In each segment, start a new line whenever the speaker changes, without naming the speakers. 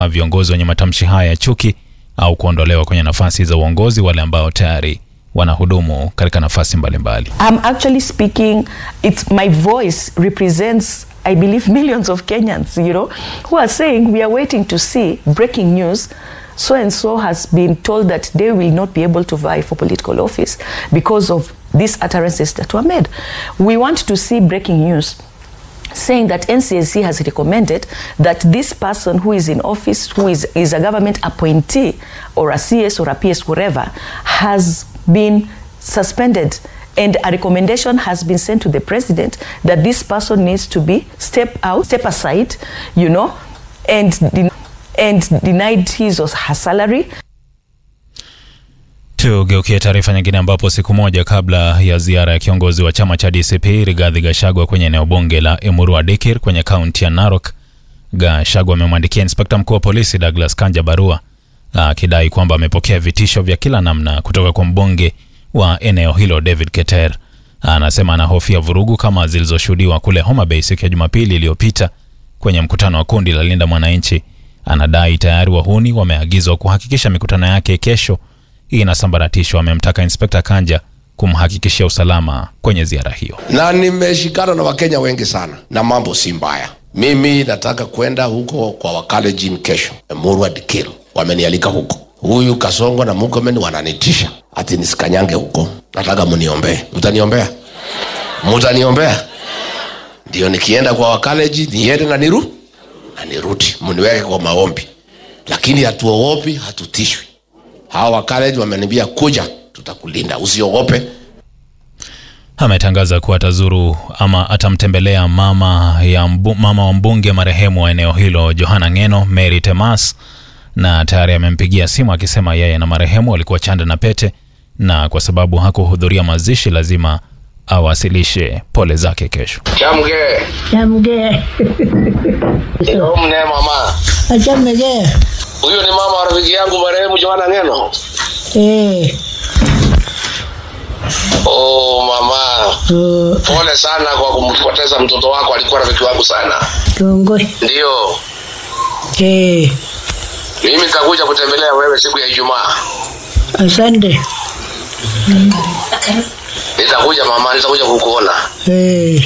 viongozi wenye matamshi haya ya chuki au kuondolewa kwenye nafasi za uongozi wale ambao tayari wanahudumu katika nafasi mbalimbali.
I'm actually speaking, it's my voice represents, I believe, millions of Kenyans, you know, who are saying we are waiting to see breaking news. So and so has been told that they will not be able to vie for political office because of these utterances that were made. We want to see breaking news saying that NCSC has recommended that this person who is in office, who is, is a government appointee or a CS or a PS, whatever, has been suspended and a recommendation has been sent to the president that this person needs to be step out, step aside, you know, and, den- and denied his or her salary
Tugeukie taarifa nyingine ambapo siku moja kabla ya ziara ya kiongozi wa chama cha DCP Rigathi Gachagua kwenye eneo bunge la Emurua Dikir kwenye kaunti ya Narok, Gachagua amemwandikia inspekta mkuu wa polisi Douglas Kanja barua akidai kwamba amepokea vitisho vya kila namna kutoka kwa mbunge wa eneo hilo David Keter. Anasema anahofia vurugu kama zilizoshuhudiwa kule Homa Bay siku ya Jumapili iliyopita kwenye mkutano wa kundi la Linda Mwananchi. Anadai tayari wahuni wameagizwa kuhakikisha mikutano yake kesho inasambaratishwa. Amemtaka inspekta Kanja kumhakikishia usalama kwenye ziara hiyo.
na nimeshikana na wakenya wengi sana na mambo si mbaya mimi nataka kwenda huko kwa wakalejin kesho murwa dikil wamenialika huko huyu kasongo na mukomen wananitisha ati nisikanyange huko nataka muniombee mtaniombea mutaniombea ndio nikienda kwa wakaleji niende na niru na nirudi muniweke kwa maombi lakini hatuogopi hatutishwi hawa wakaleji wameniambia kuja tutakulinda usiogope
Ametangaza kuwa atazuru ama atamtembelea mama, ya mbu, mama wa mbunge marehemu wa eneo hilo Johana Ngeno, Mary Temas, na tayari amempigia simu akisema yeye na marehemu walikuwa chanda na pete, na kwa sababu hakuhudhuria mazishi lazima awasilishe pole zake kesho.
chamge
Chamge.
mne mama
Achamege.
huyu ni mama wa rafiki yangu marehemu Joana Ngeno.
Eh.
Oh mama,
Oh,
pole sana kwa kumpoteza mtoto wako, alikuwa rafiki wangu sana.
Kongoi.
Ndio
Eh.
mimi nitakuja kutembelea wewe siku ya Ijumaa.
Asante.
Nitakuja mama, nitakuja kukuona.
Eh.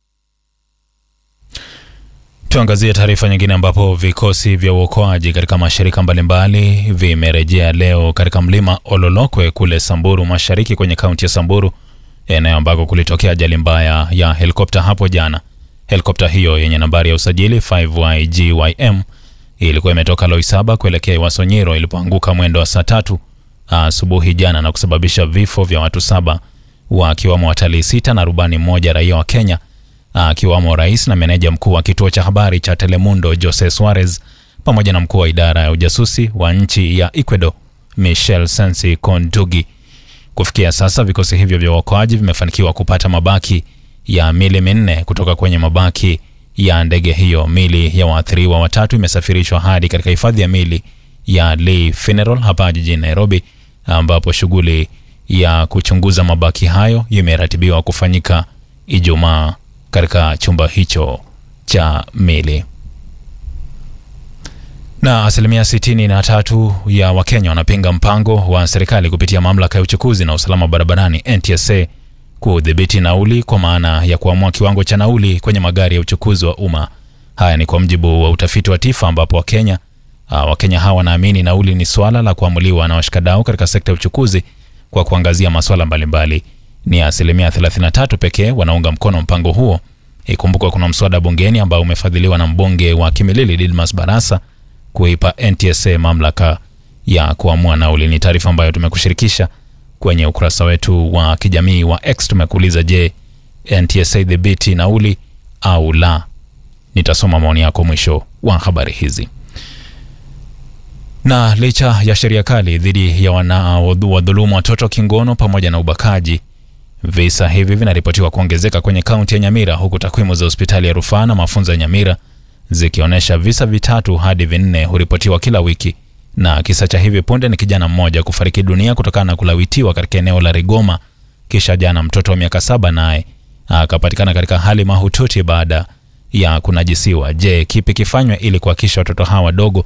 Tuangazie taarifa nyingine ambapo vikosi vya uokoaji katika mashirika mbalimbali vimerejea leo katika mlima Ololokwe kule Samburu Mashariki kwenye kaunti ya Samburu, eneo ambako kulitokea ajali mbaya ya helikopta hapo jana. Helikopta hiyo yenye nambari ya usajili 5YGYM ilikuwa imetoka Loisaba kuelekea Iwasonyiro ilipoanguka mwendo wa saa tatu asubuhi jana na kusababisha vifo vya watu saba wakiwamo watalii sita na rubani mmoja raia wa Kenya akiwamo rais na meneja mkuu wa kituo cha habari cha Telemundo Jose Suarez pamoja na mkuu wa idara ya ujasusi wa nchi ya Ecuador Michel Sensi Kondugi. Kufikia sasa vikosi hivyo vya uokoaji vimefanikiwa kupata mabaki ya mili minne kutoka kwenye mabaki ya ndege hiyo. Mili ya waathiriwa watatu imesafirishwa hadi katika hifadhi ya mili ya Lee Funeral hapa jijini Nairobi, ambapo shughuli ya kuchunguza mabaki hayo imeratibiwa kufanyika Ijumaa katika chumba hicho cha mili. Na asilimia sitini na tatu ya Wakenya wanapinga mpango wa serikali kupitia mamlaka ya uchukuzi na usalama barabarani NTSA kudhibiti nauli kwa maana ya kuamua kiwango cha nauli kwenye magari ya uchukuzi wa umma. Haya ni kwa mjibu wa utafiti wa TIFA ambapo Wakenya ah, Wakenya hawa wanaamini nauli ni swala la kuamuliwa na washikadau katika sekta ya uchukuzi kwa kuangazia masuala mbalimbali. Ni asilimia 33 pekee wanaunga mkono mpango huo. Ikumbukwa kuna mswada bungeni ambao umefadhiliwa na mbunge wa Kimilili Didmas Barasa kuipa NTSA mamlaka ya kuamua nauli. Ni taarifa ambayo tumekushirikisha kwenye ukurasa wetu wa kijamii wa X. Tumekuuliza, je, NTSA dhibiti nauli au la? Nitasoma maoni yako mwisho wa habari hizi. Na licha ya sheria kali dhidi ya wanaodhulumu watoto kingono pamoja na ubakaji, visa hivi vinaripotiwa kuongezeka kwenye kaunti ya Nyamira, huku takwimu za hospitali ya rufaa na mafunzo ya Nyamira zikionyesha visa vitatu hadi vinne huripotiwa kila wiki. Na kisa cha hivi punde ni kijana mmoja kufariki dunia kutokana na kulawitiwa katika eneo la Rigoma, kisha jana mtoto wa miaka saba naye akapatikana katika hali mahututi baada ya kunajisiwa. Je, kipi kifanywe ili kuhakikisha watoto hawa wadogo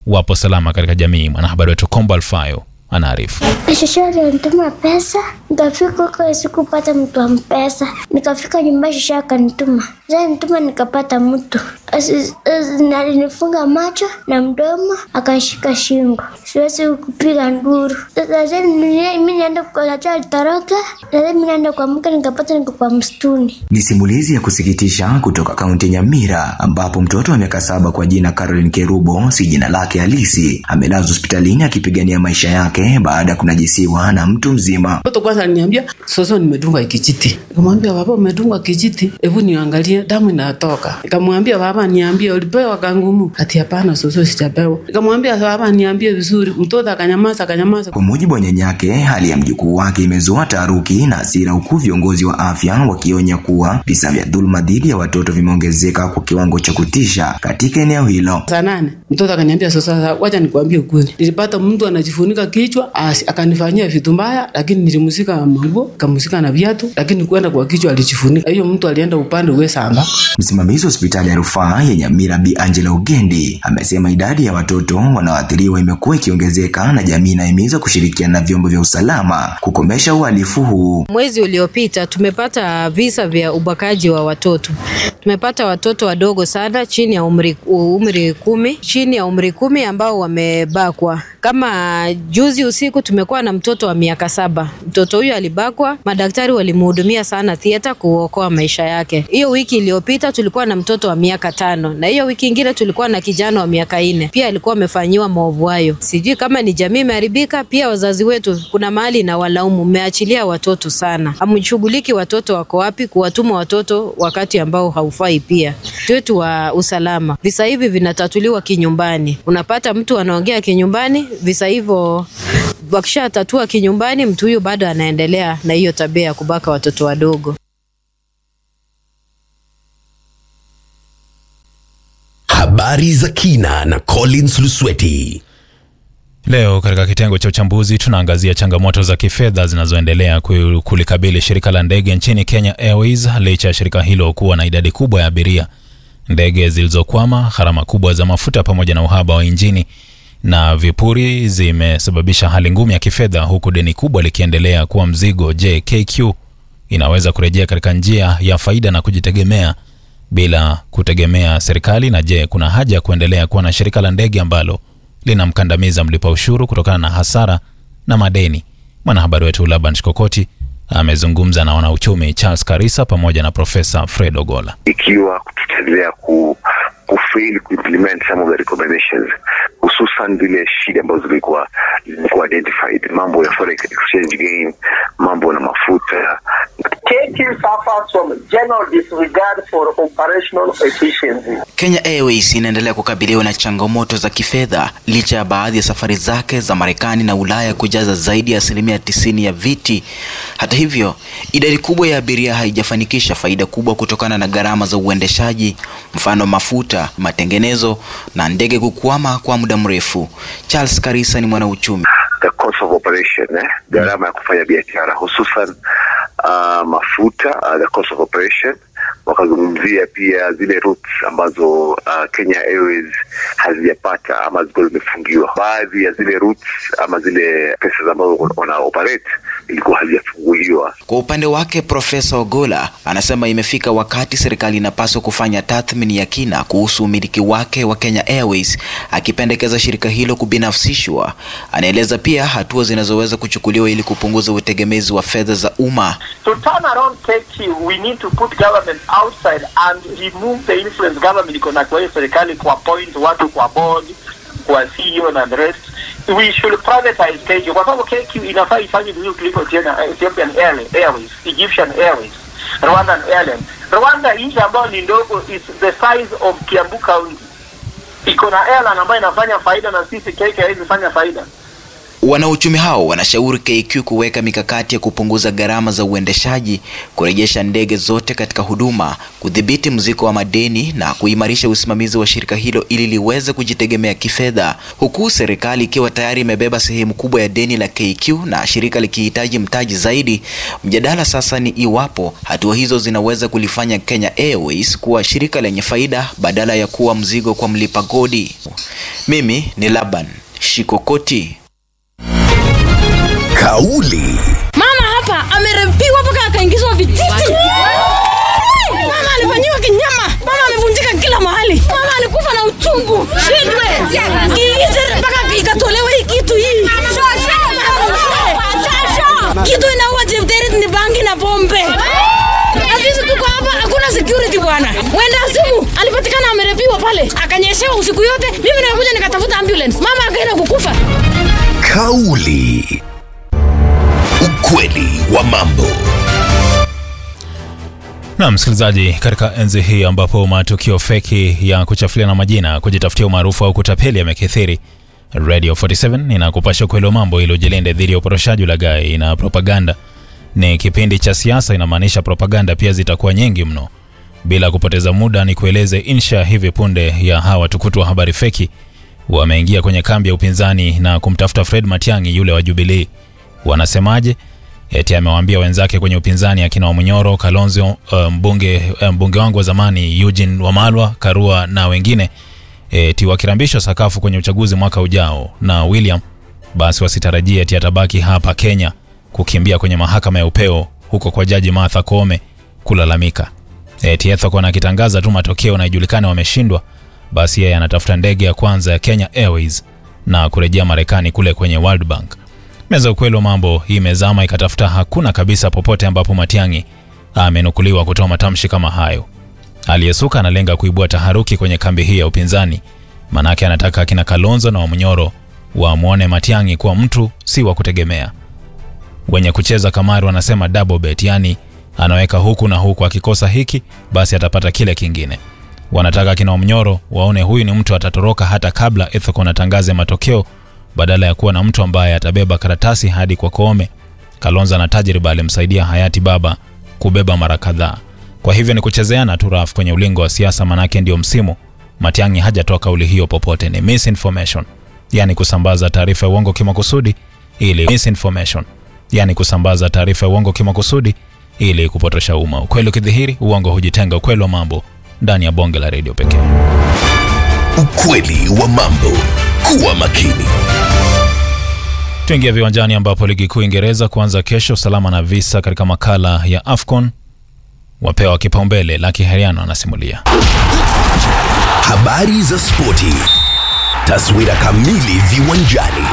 wapo salama katika jamii. Mwanahabari wetu Kombo Alfayo anaarifu.
Shosho alinituma pesa, nikafika huko sikupata mtu wa mpesa. Nikafika nyumbani, shosho akanituma. Sasa nituma nikapata mtu Asi- asi- alinifunga macho na mdomo, akashika shingo, siwezi kupiga nduru. Sasa ni- mi naenda kwa Shosho alitoroka, sasa mi naenda kwa mke, nikapata niko kwa msituni.
Ni simulizi ya kusikitisha kutoka kaunti ya Nyamira ambapo mtoto wa miaka saba kwa jina Caroline Kerubo, si jina lake halisi, amelazwa hospitalini akipigania maisha yake baada ya kunajisiwa na mtu mzima.
Mtoto kwanza aliniambia soso, nimedungwa kijiti. Nikamwambia baba, umedungwa kijiti, hebu niangalie, damu inatoka. Nikamwambia baba, niambie ulipewa kangumu? Ati hapana soso, sijapewa. Nikamwambia baba, niambie vizuri. Mtoto akanyamaza, akanyamaza.
Kwa mujibu wa nyanyake, hali ya mjukuu wake imezua taharuki na hasira, huku viongozi wa afya wakionya kuwa visa vya dhuluma dhidi ya watoto vimeongezeka kwa kiwango cha kutisha katika eneo hilo.
Saa nane mtoto akaniambia sasa, sasa wacha nikwambie ukweli, nilipata mtu anajifunika kichwa asi, akanifanyia vitu mbaya, lakini nilimsika manguo, kamusika na viatu, lakini kwenda kwa kichwa alijifunika. Hiyo mtu alienda upande uwe samba
Msimamizi wa hospitali ya rufaa ya Nyamira Bi Angela Ugendi amesema idadi ya watoto wanaoathiriwa imekuwa ikiongezeka na jamii inahimizwa kushirikiana na vyombo vya usalama kukomesha uhalifu huu.
Mwezi uliopita tumepata visa vya ubakaji wa watoto. Tumepata watoto wadogo sana chini ya umri, umri kumi, chini ya umri kumi ambao wamebakwa. Kama juzi usiku tumekuwa na mtoto wa miaka saba. Mtoto huyo alibakwa, madaktari walimhudumia sana theater kuokoa maisha yake. Hiyo wiki iliyopita tulikuwa na mtoto wa miaka tano, na hiyo wiki ingine tulikuwa na kijana wa miaka nne, pia alikuwa amefanyiwa maovu hayo. Sijui kama ni jamii imeharibika, pia wazazi wetu kuna mahali na walaumu, mmeachilia watoto sana, hamshughuliki watoto wako wapi, kuwatuma watoto wakati ambao haufai. Pia wetu wa usalama, visa hivi vinatatuliwa kinyumbani. Unapata mtu anaongea kinyumbani, visa hivyo wakishatatua kinyumbani, mtu huyu bado anaendelea na hiyo tabia ya kubaka watoto wadogo.
Habari za kina na Collins Lusweti.
Leo katika kitengo cha uchambuzi tunaangazia changamoto za kifedha zinazoendelea ku- kulikabili shirika la ndege nchini Kenya Airways licha ya shirika hilo kuwa na idadi kubwa ya abiria, ndege zilizokwama, gharama kubwa za mafuta pamoja na uhaba wa injini na vipuri zimesababisha hali ngumu ya kifedha, huku deni kubwa likiendelea kuwa mzigo. Je, KQ inaweza kurejea katika njia ya faida na kujitegemea bila kutegemea serikali? Na je, kuna haja ya kuendelea kuwa na shirika la ndege ambalo linamkandamiza mlipa ushuru kutokana na hasara na madeni? Mwanahabari wetu Laban Shikokoti amezungumza na wanauchumi Charles Karisa pamoja na Profesa Fred Ogola.
ikiwa tutaendelea ku kufail kuimplement some of the recommendations hususan zile shida ambazo zilikuwa zilikuwa identified mambo ya forex exchange gain mambo na mafuta
KQ suffers from general disregard for operational efficiency.
Kenya Airways inaendelea kukabiliwa na changamoto za kifedha licha ya baadhi ya safari zake za Marekani na Ulaya kujaza zaidi ya asilimia tisini ya viti. Hata hivyo, idadi kubwa ya abiria haijafanikisha faida kubwa kutokana na gharama za uendeshaji, mfano mafuta, matengenezo na ndege kukwama kwa muda mrefu. Charles Karisa ni mwanauchumi.
the cost of operation eh? gharama ya kufanya biashara hususan uh, mafuta uh, the cost of operation wakazungumzia pia zile routes ambazo uh, Kenya Airways hazijapata ama zilikuwa zimefungiwa. Baadhi ya zile routes ama zile pesa ambazo wana operate ilikuwa hazijafunguliwa.
Kwa upande wake, Profesa Ogola anasema imefika wakati serikali inapaswa kufanya tathmini ya kina kuhusu umiliki wake wa Kenya Airways, akipendekeza shirika hilo kubinafsishwa. Anaeleza pia hatua zinazoweza kuchukuliwa ili kupunguza utegemezi wa fedha za umma.
To turn around KQ, we need to put government outside and remove the influence government iko na kwa hiyo serikali kuappoint watu kwa board, kwa CEO na the rest. We should privatize KQ kwa sababu KQ inafaa ifanye vizuri kuliko Ethiopian Ethiopian Airlines, Airways, Egyptian Airways, Rwandan Airlines. Rwanda nchi ambayo ni ndogo is the size of Kiambu County. Iko na airline ambayo inafanya faida na sisi KQ haizi fanya faida.
Wanauchumi hao wanashauri KQ kuweka mikakati ya kupunguza gharama za uendeshaji, kurejesha ndege zote katika huduma, kudhibiti mzigo wa madeni na kuimarisha usimamizi wa shirika hilo ili liweze kujitegemea kifedha, huku serikali ikiwa tayari imebeba sehemu kubwa ya deni la KQ na shirika likihitaji mtaji zaidi. Mjadala sasa ni iwapo hatua hizo zinaweza kulifanya Kenya Airways kuwa shirika lenye faida badala ya kuwa mzigo kwa mlipa kodi. Mimi ni Laban Shikokoti.
Kauli
Mama hapa amerepiwa mpaka akaingizwa vijiti. Mama alifanyiwa kinyama. Mama amevunjika kila mahali. Mama alikufa na uchungu. Shindwe. Kiite mpaka ikatolewa hii kitu hii. Kitu inaua Jepterit ni bangi na pombe. Na sisi tuko hapa hakuna security bwana. Mwenda simu alipatikana amerepiwa pale. Akanyeshewa usiku yote. Mimi nikakuja nikatafuta ambulance. Mama akaenda kukufa.
kauli ukweli wa mambo
Na msikilizaji, katika enzi hii ambapo matukio feki ya kuchafuliana majina, kujitafutia umaarufu au kutapeli yamekithiri, Radio 47 inakupasha ukweli wa mambo ili ujilinde dhidi ya uporoshaji, ulaghai na propaganda. Ni kipindi cha siasa, inamaanisha propaganda pia zitakuwa nyingi mno. Bila kupoteza muda, ni kueleze insha hivi punde ya hawa tukutu wa habari feki wameingia kwenye kambi ya upinzani na kumtafuta Fred Matiang'i yule wa Jubilee. Wanasemaje? Eti amewaambia wenzake kwenye upinzani akina Wamunyoro, Kalonzo, uh, mbunge, uh, mbunge wangu wa zamani Eugene Wamalwa, Karua na wengine eti wakirambishwa sakafu kwenye uchaguzi mwaka ujao na William, basi wasitarajie eti atabaki hapa Kenya kukimbia kwenye mahakama ya upeo huko kwa jaji Martha Koome kulalamika. Eti Ethekon akitangaza tu matokeo na ijulikane wameshindwa, basi yeye anatafuta ndege ya kwanza ya Kenya Airways na kurejea Marekani kule kwenye World Bank. Meza ukweli wa mambo hii imezama ikatafuta, hakuna kabisa popote ambapo Matiang'i amenukuliwa kutoa matamshi kama hayo. Aliyesuka analenga kuibua taharuki kwenye kambi hii ya upinzani, manake anataka akina Kalonzo na Wamunyoro wamwone Matiang'i kuwa mtu si wa kutegemea. Wenye kucheza kamari wanasema double bet, yani anaweka huku na huku, akikosa hiki basi atapata kile kingine. Wanataka akina Wamunyoro waone huyu ni mtu atatoroka hata kabla Ethekon atangaze matokeo badala ya kuwa na mtu ambaye atabeba karatasi hadi kwa Koome. Kalonzo na tajriba alimsaidia hayati baba kubeba mara kadhaa. Kwa hivyo ni kuchezeana tu raf kwenye ulingo wa siasa, manake ndio msimu. Matiang'i hajatoa kauli hiyo popote, ni misinformation, yani kusambaza taarifa ya uongo kimakusudi ili misinformation, yani kusambaza taarifa ya uongo kimakusudi ili kupotosha umma. Ukweli ukidhihiri, uongo hujitenga. Ukweli wa mambo ndani ya bonge la redio pekee.
ukweli wa mambo kuwa makini
Tuingia viwanjani ambapo ligi kuu Ingereza kuanza kesho salama na visa katika makala ya AFCON wapewa kipaumbele. Laki Heriano anasimulia.
habari za spoti taswira kamili viwanjani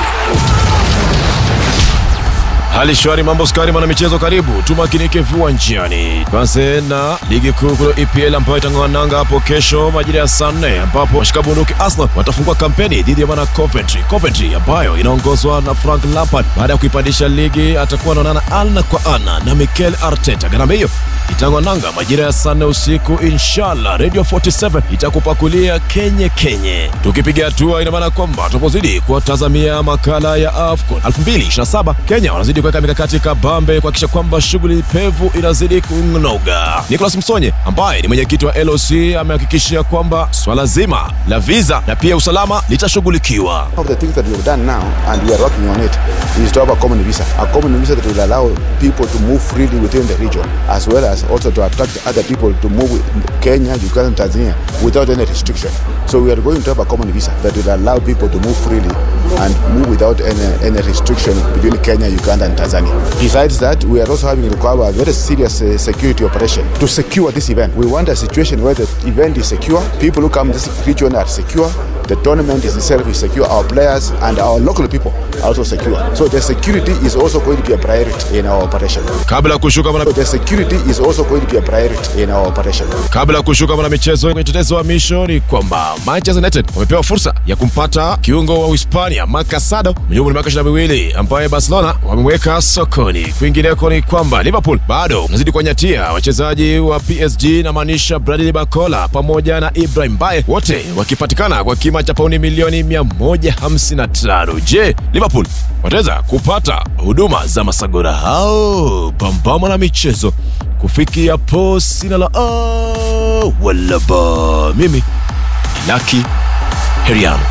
Hali shwari, mambo skari, mwana michezo, karibu tumakinike viwanjani. Tuanze na ligi kuu kule EPL ambayo itang'oananga hapo kesho majira ya saa nne ambapo washika bunduki Arsenal watafungua kampeni dhidi ya bwana Coventry. Coventry ambayo inaongozwa na Frank Lampard baada ya kuipandisha ligi atakuwa anaonana ana kwa ana na Mikel Arteta. Gharama hiyo itang'oananga majira ya saa nne usiku inshallah. Radio 47 itakupakulia kenye kenye, tukipiga hatua, ina maana kwamba tunapozidi kuwatazamia makala ya AFCON 2027 Kenya wanazidi kuweka mikakati kabambe kuhakikisha kwamba shughuli pevu inazidi kunoga. Nicholas Msonye ambaye ni mwenyekiti wa LOC amehakikishia kwamba swala zima la visa na pia usalama litashughulikiwa.
One of the things that we have done now, and we are working on it, is to have a common visa. A common visa that will allow people to move freely within the region, as well as also to attract other people to move with Kenya, Uganda, and Tanzania without any restriction. So we are going to have a common visa that will allow people to move freely and move without any, any restriction between Kenya, Uganda, and Tanzania. Besides that, we are also having require a very serious uh, security operation to secure this event. We want a situation where the event is secure, people who come to this region are secure, the tournament is itself is secure, our players and our local people are also secure. So the security is also going to be a priority in our operation.
Kabla ya kushuka mwana...
So the security is also going to be a priority in our operation.
Kabla ya kushuka mwana michezo kwenye tetezi wa misho ni kwamba Manchester United wamepewa fursa ya kumpata kiungo wa Uhispania Marc Casado mwenye umri wa miaka 22 ambaye Barcelona wamemweka sokoni. Kwingineko ni kwamba Liverpool bado unazidi kuwanyatia wachezaji wa PSG na maanisha Bradley Barcola pamoja na Ibrahim Bae, wote wakipatikana kwa kima kisima cha pauni milioni 155. Je, Liverpool wataweza kupata huduma za masagora hao? Pambama na michezo kufikia po sina la a wala ba. Mimi ni Lucky Heriano.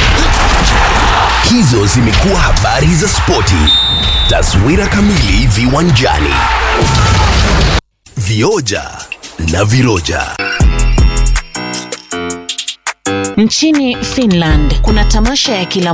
Hizo zimekuwa habari za spoti. Taswira kamili viwanjani. Vioja na viroja.
Nchini Finland kuna tamasha ya kila